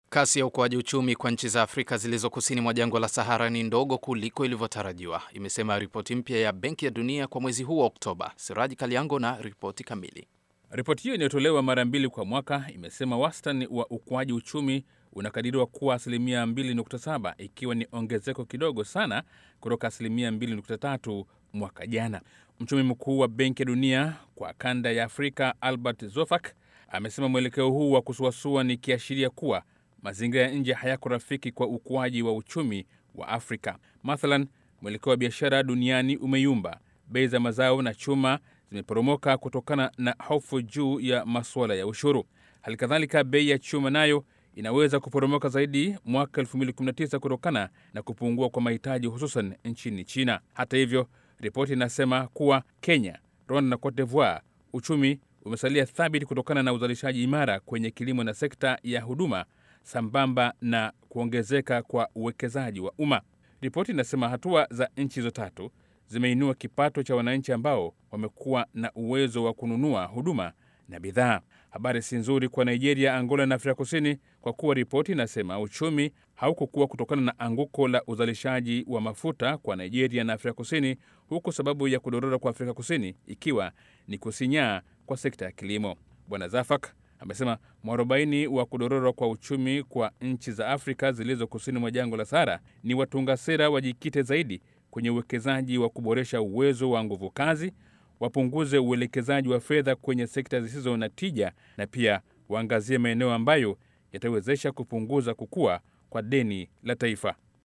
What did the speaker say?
Kasi ya ukuaji uchumi kwa nchi za Afrika zilizo kusini mwa jangwa la Sahara ni ndogo kuliko ilivyotarajiwa, imesema ripoti mpya ya Benki ya Dunia kwa mwezi huu wa Oktoba. Siraji Kaliango na ripoti kamili. Ripoti hiyo inayotolewa mara mbili kwa mwaka imesema wastani wa ukuaji uchumi unakadiriwa kuwa asilimia 2.7 ikiwa ni ongezeko kidogo sana kutoka asilimia 2.3 mwaka jana. Mchumi mkuu wa Benki ya Dunia kwa kanda ya Afrika Albert Zofak amesema mwelekeo huu wa kusuasua ni kiashiria kuwa mazingira ya nje hayako rafiki kwa ukuaji wa uchumi wa Afrika. Mathalan, mwelekeo wa biashara duniani umeyumba, bei za mazao na chuma zimeporomoka kutokana na hofu juu ya masuala ya ushuru. Hali kadhalika, bei ya chuma nayo inaweza kuporomoka zaidi mwaka 2019 kutokana na kupungua kwa mahitaji hususan nchini China. Hata hivyo, ripoti inasema kuwa Kenya, Rwanda na Cote d'Ivoire uchumi umesalia thabiti kutokana na uzalishaji imara kwenye kilimo na sekta ya huduma sambamba na kuongezeka kwa uwekezaji wa umma. Ripoti inasema hatua za nchi hizo tatu zimeinua kipato cha wananchi ambao wamekuwa na uwezo wa kununua huduma na bidhaa. Habari si nzuri kwa Nigeria, Angola na Afrika Kusini kwa kuwa ripoti inasema uchumi haukukua kutokana na anguko la uzalishaji wa mafuta kwa Nigeria na Afrika Kusini, huku sababu ya kudorora kwa Afrika Kusini ikiwa ni kusinyaa kwa sekta ya kilimo. Bwana Zafak amesema mwarobaini wa kudorora kwa uchumi kwa nchi za Afrika zilizo kusini mwa jangwa la Sahara ni watunga sera wajikite zaidi kwenye uwekezaji wa kuboresha uwezo wa nguvu kazi, wapunguze uelekezaji wa fedha kwenye sekta zisizo na tija, na pia waangazie maeneo ambayo yatawezesha kupunguza kukua kwa deni la taifa.